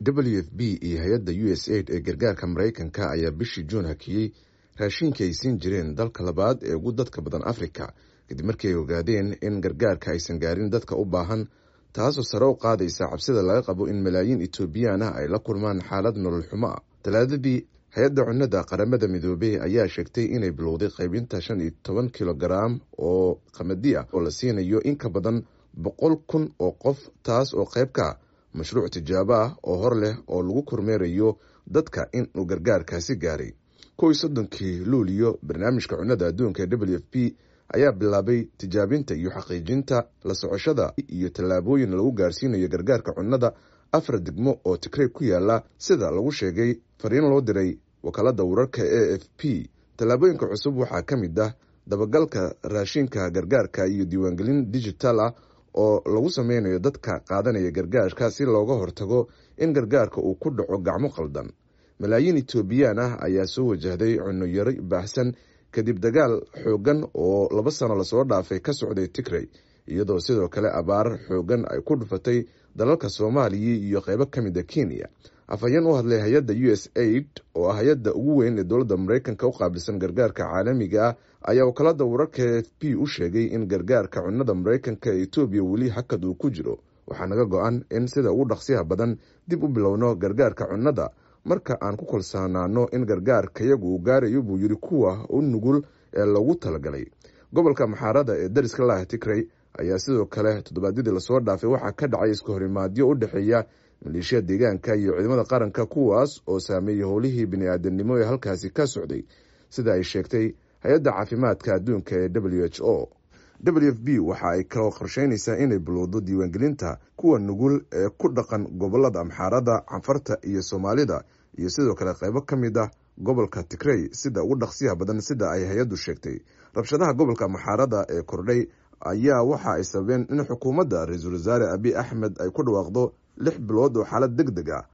w f b iyo hay-adda u s aid ee gargaarka maraykanka ayaa bishii juun hakiyey raashinkii ay siin jireen dalka labaad ee ugu dadka badan afrika kadib markii ay ogaadeen in gargaarka aysan gaarin dadka u baahan taasoo sare u qaadaysa cabsida laga qabo in malaayiin etoobiyaan ah ay la kulmaan xaalad nolol xumo ah talaadadii hay-adda cunnada qaramada midoobey ayaa sheegtay inay bilowday qaybinta shan iyo toban kilogaram oo qamadi ah oo la siinayo in ka badan boqol kun oo qof taas oo qayb ka mashruuc tijaabo ah oo hor leh oo lagu kormeerayo dadka in uu gargaarkaasi gaaray kow iyo soddonkii luuliyo barnaamijka cunnada adduunka ee w f p ayaa bilaabay tijaabinta iyo xaqiijinta la socoshada iyo tallaabooyin lagu gaarsiinayo gargaarka cunnada afar degmo oo tigrey ku yaala sida lagu sheegay fariin loo diray wakaalada wararka a f p tallaabooyinka cusub waxaa ka mid ah dabagalka raashinka gargaarka iyo diiwaangelin digital ah oo lagu sameynayo dadka qaadanaya gargaarka si looga hortago in gargaarka uu ku dhaco gacmo qaldan malaayiin etoobiyaan ah ayaa soo wajahday cunno yari baahsan kadib dagaal xoogan oo laba sano lasoo dhaafay ka socday tigrey iyadoo sidoo kale abaar xoogan ay ku dhufatay dalalka soomaaliya iyo qeybo ka mid a kenya afhayeen u hadlay hay-adda u s aid oo ah hay-adda ugu weyn ee dowladda maraykanka u qaabilsan gargaarka caalamiga ah ayaa wakaalada wararka f p u sheegay in gargaarka cunnada maraykanka ee etoobiya weli hakad uu ku jiro waxaa naga go-an in sida ugu dhaqsiyaha badan dib u bilowno gargaarka cunnada marka aan ku kalsoonaano in gargaarkayagu uu gaarayo buu yidhi kuwa u nugul ee loogu talagalay gobolka maxaarada ee dariska laah tigrey ayaa sidoo kale toddobaadyadii lasoo dhaafay waxaa ka dhacay iska horimaadyo u dhexeeya maleeshiya deegaanka iyo ciidamada qaranka kuwaas oo saameeyey howlihii bini-aadanimo ee halkaasi ka socday sida ay sheegtay hay-adda caafimaadka adduunka ee w h o w f b waxa ay kaloo qorsheynaysaa inay bilowdo diiwaangelinta kuwa nugul ee ku dhaqan gobolada amxaarada canfarta iyo soomaalida iyo sidoo kale qaybo ka mid ah gobolka tigrey sida ugu dhaqsiyaha badan sida ay hay-addu sheegtay rabshadaha gobolka amxaarada ee kordhay ayaa waxa ay sababeen in xukuumadda ra-iisul wasaare abiy axmed ay ku dhawaaqdo lix bilood oo xaalad deg deg ah